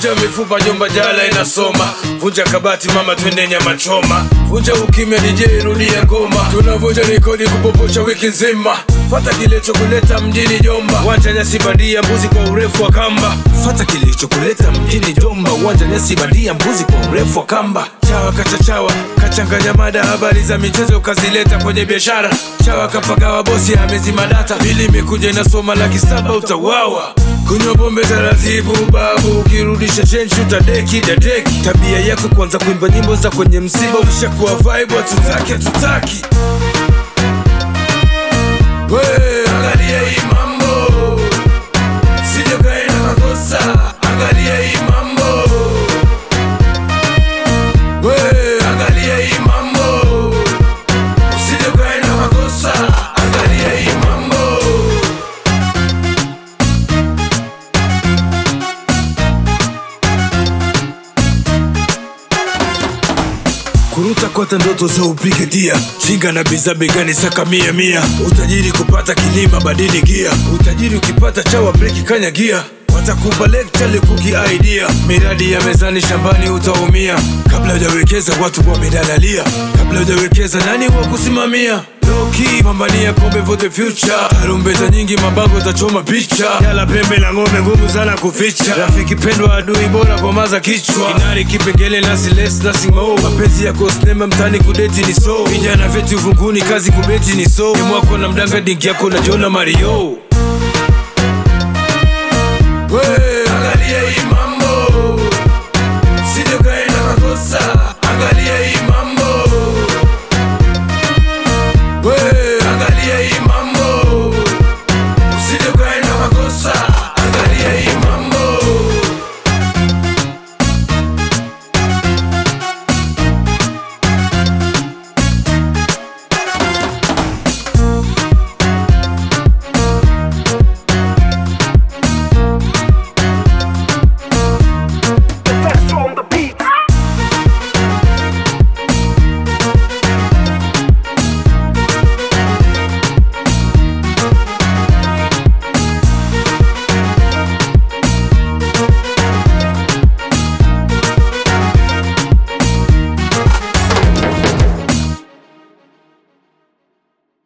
vunja mifupa jomba jala inasoma vunja kabati mama twende nyama choma vunja ukimya DJ rudia ngoma tunavunja rekodi kupoposha wiki nzima fata kilichokuleta mjini jomba wanja nyasi bandia mbuzi kwa urefu wa kamba fata kilichokuleta mjini jomba wanja nyasi bandia mbuzi kwa urefu wa kamba chawa kachachawa kachanganya mada habari za michezo kazileta kwenye biashara chawa kapagawa bosi amezima data bili imekuja inasoma laki saba utawawa kunywa pombe taratibu babu ukirudisha chenchi utadeki dadeki tabia yako kwanza kuimba nyimbo za kwenye msiba ushakuwa vibe hatutaki hatutaki We, angalia hii mambo sije kaenda makosa angalia hii mambo We, angalia hii mambo usije kaenda makosa angalia hii mambo kuruta kwata ndoto za upige dia shinga na biza begani saka mia mia utajiri kupata kilima badili gia utajiri ukipata chawa breki kanya gia watakupa lecture likuki idea miradi ya mezani shambani utaumia kabla hujawekeza watu wamedalalia kabla hujawekeza nani wa kusimamia Loki, pambania kombe for the future tarumbeta nyingi mabango tachoma picha yala pembe la ng'ombe ngumu sana kuficha rafiki pendwa adui bora kwa maza kichwa inari kipengele nasi less nothing more mapenzi yako sinema mtani kudeti ni so vijana vyeti uvunguni kazi kubeti ni so mwako na mdanga dingi yako na jona mario